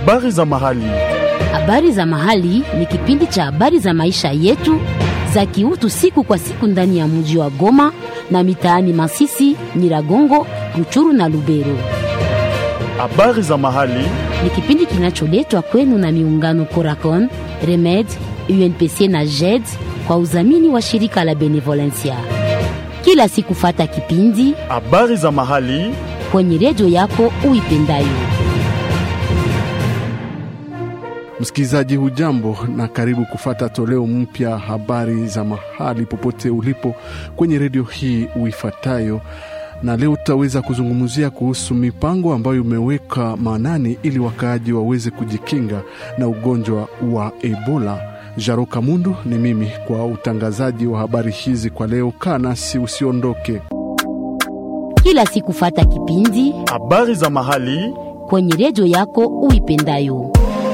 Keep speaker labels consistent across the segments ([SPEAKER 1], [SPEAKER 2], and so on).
[SPEAKER 1] Habari za mahali.
[SPEAKER 2] Habari za mahali ni kipindi cha habari za maisha yetu za kiutu siku kwa siku ndani ya mji wa Goma na mitaani Masisi, Nyiragongo, Ruchuru na Lubero.
[SPEAKER 1] Habari za mahali.
[SPEAKER 2] Ni kipindi kinacholetwa kwenu na miungano Coracon, Remed, UNPC na JED kwa udhamini wa shirika la Benevolencia. Kila siku fata kipindi
[SPEAKER 1] Habari za mahali.
[SPEAKER 2] kwenye redio yako uipendayo.
[SPEAKER 3] Msikilizaji, hujambo na karibu kufata toleo mpya habari za mahali popote ulipo kwenye redio hii uifatayo, na leo tutaweza kuzungumzia kuhusu mipango ambayo imeweka maanani ili wakaaji waweze kujikinga na ugonjwa wa Ebola. Jaro Kamundu ni mimi kwa utangazaji wa habari hizi kwa leo. Kaa nasi usiondoke.
[SPEAKER 2] Kila siku fata kipindi
[SPEAKER 1] Habari za mahali.
[SPEAKER 2] kwenye redio yako uipendayo.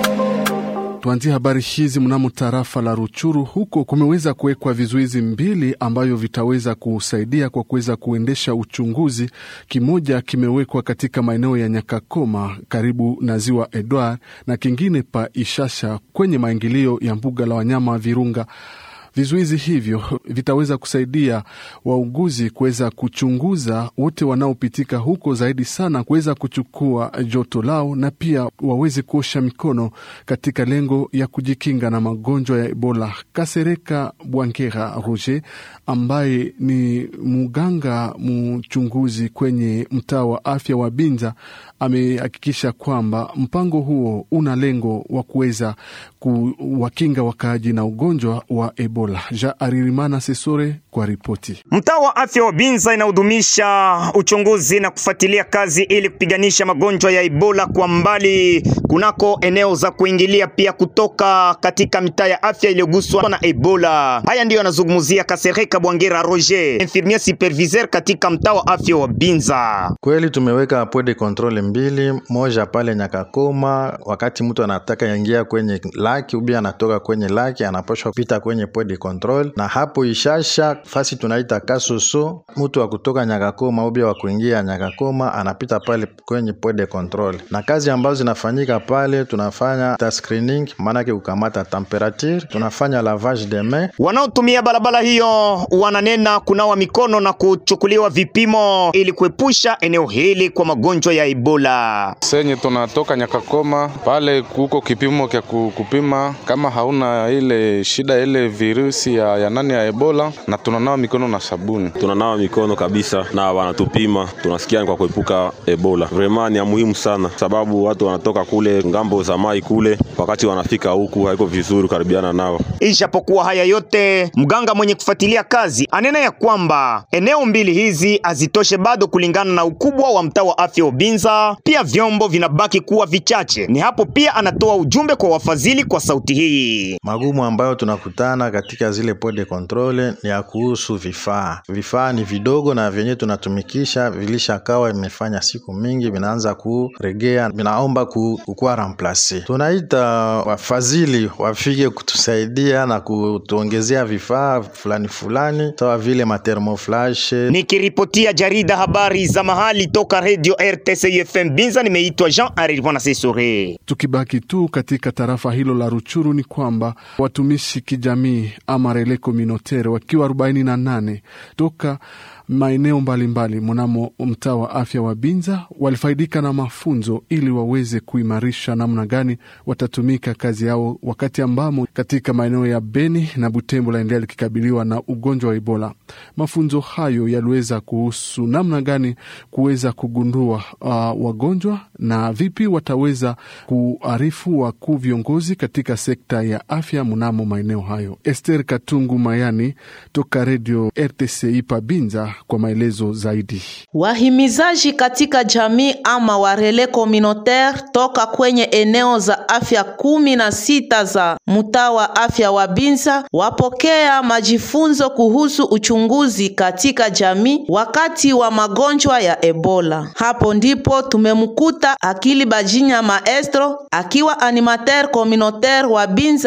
[SPEAKER 3] Tuanzie habari hizi mnamo tarafa la Ruchuru. Huko kumeweza kuwekwa vizuizi mbili ambavyo vitaweza kusaidia kwa kuweza kuendesha uchunguzi. Kimoja kimewekwa katika maeneo ya Nyakakoma karibu na ziwa Edward na kingine pa Ishasha kwenye maingilio ya mbuga la wanyama Virunga. Vizuizi hivyo vitaweza kusaidia wauguzi kuweza kuchunguza wote wanaopitika huko, zaidi sana kuweza kuchukua joto lao na pia waweze kuosha mikono katika lengo ya kujikinga na magonjwa ya Ebola. Kasereka Bwankera Roger ambaye ni mganga mchunguzi kwenye mtaa wa afya wa Binza amehakikisha kwamba mpango huo una lengo wa kuweza kuwakinga wakaaji na ugonjwa wa Ebola. Ja Aririmana Sesore kwa ripoti.
[SPEAKER 4] Mtaa wa afya wa Binza inahudumisha uchunguzi na kufuatilia kazi ili kupiganisha magonjwa ya Ebola kwa mbali kunako eneo za kuingilia pia kutoka katika mitaa ya afya iliyoguswa na Ebola. Haya ndiyo anazungumzia Kasereka Bwangera Roger, infirmier superviseur katika mtaa wa afya wa Binza.
[SPEAKER 5] Kweli tumeweka point de control mbili, moja pale Nyakakoma, wakati mtu anataka ingia kwenye laki ubi anatoka kwenye laki anapashwa kupita kwenye point de control, na hapo Ishasha fasi tunaita Kasoso, mtu wa kutoka Nyakakoma ubi wa kuingia Nyakakoma anapita pale kwenye point de control, na kazi ambazo zinafanyika pale tunafanya ta screening, maanake kukamata temperature, tunafanya lavage de main
[SPEAKER 4] Wanaotumia barabara hiyo wananena kunawa mikono na kuchukuliwa vipimo ili kuepusha eneo hili kwa magonjwa ya Ebola.
[SPEAKER 6] senye tunatoka Nyakakoma pale kuko kipimo kya ku- kupima kama hauna ile shida ile virusi ya, ya nani ya Ebola, na tunanawa mikono na sabuni.
[SPEAKER 7] tunanawa mikono kabisa na wanatupima, tunasikia ni kwa kuepuka Ebola. Vraiment ni ya muhimu sana, sababu watu wanatoka kule ngambo za mai kule, wakati wanafika huku haiko vizuri kukaribiana nao.
[SPEAKER 4] Ijapokuwa haya yote, mganga mwenye kufuatilia kazi anena ya kwamba eneo mbili hizi hazitoshe bado kulingana na ukubwa wa mtaa wa afya wa Binza, pia vyombo vinabaki kuwa vichache. Ni hapo pia anatoa ujumbe kwa wafadhili kwa sauti hii.
[SPEAKER 5] Magumu ambayo tunakutana katika zile point de control ni ya kuhusu vifaa. Vifaa ni vidogo na vyenye tunatumikisha vilishakawa imefanya siku mingi, vinaanza kuregea, vinaomba ku- kukuwa remplace. Tunaita wafadhili wafike kutusaidia na kutuongezea vifaa fulani fulani, sawa vile mathermoflash
[SPEAKER 4] Nikiripotia jarida habari za mahali toka Radio RTC FM Binza, nimeitwa Jean Arirwana Sesore.
[SPEAKER 3] Tukibaki tu katika tarafa hilo la Ruchuru ni kwamba watumishi kijamii ama rele communautaire wakiwa 48 toka maeneo mbalimbali mnamo mtaa wa afya wa Binza walifaidika na mafunzo ili waweze kuimarisha namna gani watatumika kazi yao wakati ambamo katika maeneo ya Beni na Butembo laendelea likikabiliwa na ugonjwa wa Ebola. Mafunzo hayo yaliweza kuhusu namna gani kuweza kugundua uh, wagonjwa na vipi wataweza kuarifu wakuu viongozi katika sekta ya afya mnamo maeneo hayo. Esther Katungu Mayani toka redio RTCI Pabinza kwa maelezo zaidi.
[SPEAKER 8] Wahimizaji katika jamii ama warele communautaire toka kwenye eneo za afya kumi na sita za mtaa wa afya wa Binza wapokea majifunzo kuhusu uchunguzi katika jamii wakati wa magonjwa ya Ebola. Hapo ndipo tumemkuta Akili Bajinya Maestro akiwa animateur communautaire wa Binza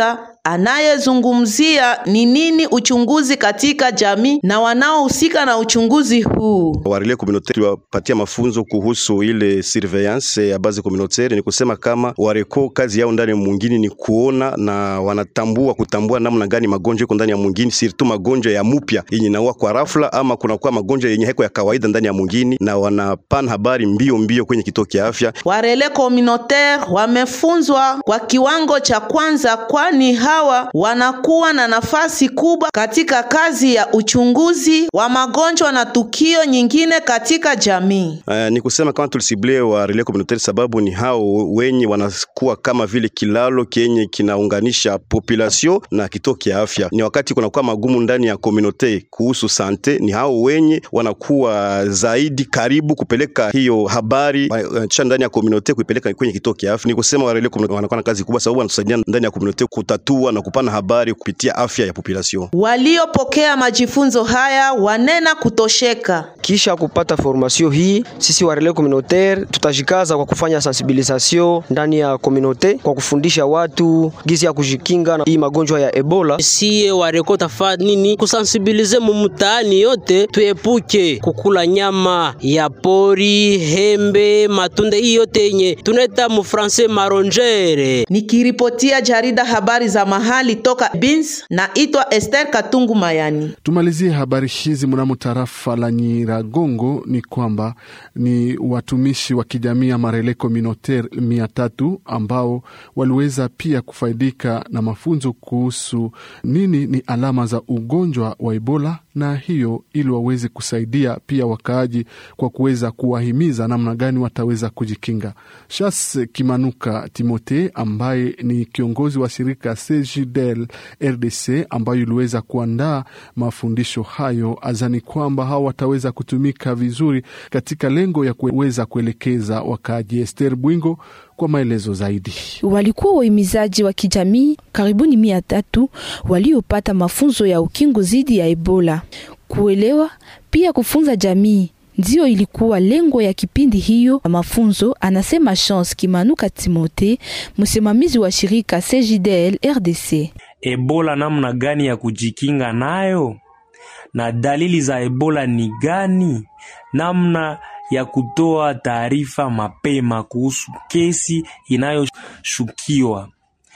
[SPEAKER 8] anayezungumzia ni nini uchunguzi katika jamii na wanaohusika na uchunguzi huu.
[SPEAKER 9] Warele communautaire tuliwapatia mafunzo kuhusu ile surveillance ya base communautaire. Ni kusema kama wareko kazi yao ndani ya mwingine ni kuona na wanatambua kutambua namna gani magonjwa iko ndani ya mwingine, surtout magonjwa ya mupya yenye naua kwa rafla, ama kunakuwa magonjwa yenye heko ya kawaida ndani ya mwingine, na wanapana habari mbio mbio kwenye kituo cha afya.
[SPEAKER 8] Warele communautaire wamefunzwa kwa kiwango cha kwanza, kwani hawa wanakuwa na nafasi kubwa katika kazi ya uchunguzi wa magonjwa na tukio nyingine katika jamii.
[SPEAKER 9] Uh, ni kusema kama tulisible wa relais communautaire sababu ni hao wenye wanakuwa kama vile kilalo kenye kinaunganisha population na kituo cha afya. Ni wakati kunakuwa magumu ndani ya communauté kuhusu sante, ni hao wenye wanakuwa zaidi karibu kupeleka hiyo habari kisha ndani ya communauté kuipeleka kwenye kituo cha afya. Ni kusema wa relais communautaire wanakuwa na kazi kubwa, sababu wanatusaidia ndani ya communauté kutatua na kupana habari kupitia afya ya population.
[SPEAKER 8] Waliopokea majifunzo haya wanena kutosheka.
[SPEAKER 10] Kisha kupata formation hii, sisi wa relais communautaire tutajikaza kwa kufanya sensibilisation ndani ya communauté kwa kufundisha watu gizi ya kujikinga na hii magonjwa ya Ebola.
[SPEAKER 11] Sie wareko tafa nini kusensibilize mumutaani yote, tuepuke kukula nyama ya pori, hembe, matunda hii yote yenye tunaita mufranse marongere.
[SPEAKER 8] Nikiripotia jarida habari za mahali toka Bins na itwa Esther Katungu Mayani.
[SPEAKER 3] Tumalizie habari hizi mnamo tarafa la Nyiragongo ni kwamba ni watumishi wa kijamii ama relais communautaire mia tatu ambao waliweza pia kufaidika na mafunzo kuhusu nini ni alama za ugonjwa wa Ebola na hiyo ili waweze kusaidia pia wakaaji kwa kuweza kuwahimiza namna gani wataweza kujikinga. Shas Kimanuka Timote ambaye ni kiongozi wa shirika CJDL RDC ambayo iliweza kuandaa mafundisho hayo, azani kwamba hao wataweza kutumika vizuri katika lengo ya kuweza kuelekeza wakaaji. Ester Bwingo kwa maelezo zaidi.
[SPEAKER 12] Walikuwa wahimizaji wa kijamii karibuni mia tatu waliopata mafunzo ya ukingo dhidi ya Ebola. Kuelewa pia kufunza jamii ndiyo ilikuwa lengo ya kipindi hiyo mafunzo, anasema Chance Kimanuka Timote, msimamizi wa shirika CJDL RDC.
[SPEAKER 13] Ebola namna gani ya kujikinga nayo na dalili za Ebola ni gani? Namna ya kutoa taarifa mapema kuhusu kesi inayoshukiwa.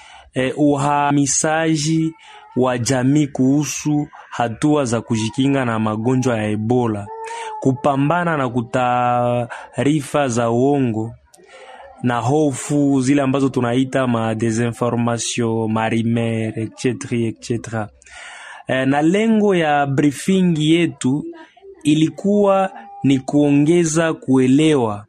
[SPEAKER 13] E, uhamisaji wa jamii kuhusu hatua za kujikinga na magonjwa ya Ebola, kupambana na kutaarifa za uongo na hofu zile ambazo tunaita ma desinformation marimer etc etc. E, na lengo ya briefing yetu ilikuwa ni kuongeza kuelewa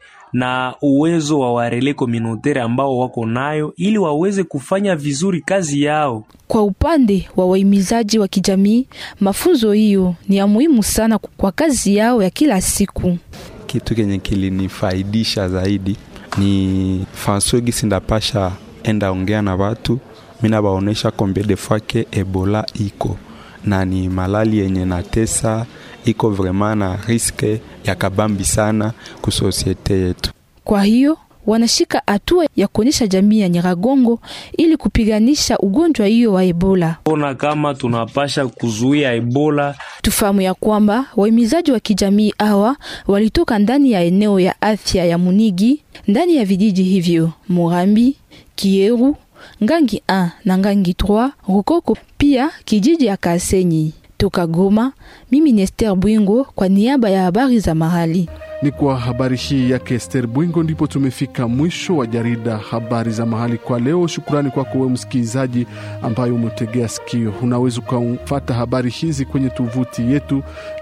[SPEAKER 13] na uwezo wa warele communautaire ambao wako nayo ili waweze kufanya vizuri kazi yao.
[SPEAKER 12] Kwa upande wa wahimizaji wa kijamii, mafunzo hiyo ni ya muhimu sana kwa kazi yao ya kila siku.
[SPEAKER 14] Kitu kenye kilinifaidisha zaidi ni faso gisi ndapasha enda ongea na watu, mina baonesha kombe de fois ke Ebola iko na ni malali yenye natesa iko vraiment na riske ya kabambi sana ku sosiete yetu.
[SPEAKER 12] Kwa hiyo wanashika hatua ya kuonyesha jamii ya Nyiragongo ili kupiganisha ugonjwa hiyo wa Ebola.
[SPEAKER 13] Ona kama tunapasha kuzuia Ebola.
[SPEAKER 12] Tufahamu ya kwamba wahimizaji wa kijamii hawa walitoka ndani ya eneo ya afya ya Munigi, ndani ya vijiji hivyo Murambi, Kieru, Ngangi 1 na Ngangi 3, Rukoko, pia kijiji ya Kasenyi. Toka Goma, mimi ni Esther Bwingo kwa niaba ya habari za mahali.
[SPEAKER 3] Ni kwa habari hii yake Ester Bwingo ndipo tumefika mwisho wa jarida habari za mahali kwa leo. Shukrani kwako wewe msikilizaji ambaye umetegea sikio. Unaweza ukafuata habari hizi kwenye tovuti yetu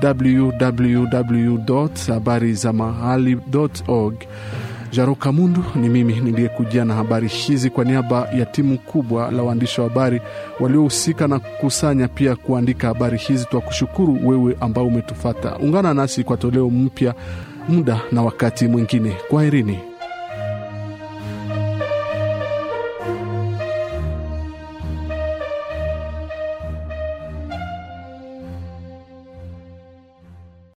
[SPEAKER 3] www habari za mahali org. Jaro Kamundu ni mimi niliyekujia na habari hizi kwa niaba ya timu kubwa la waandishi wa habari waliohusika na kukusanya pia kuandika habari hizi. Twakushukuru wewe ambao umetufata. Ungana nasi kwa toleo mpya muda na wakati mwingine. Kwaherini.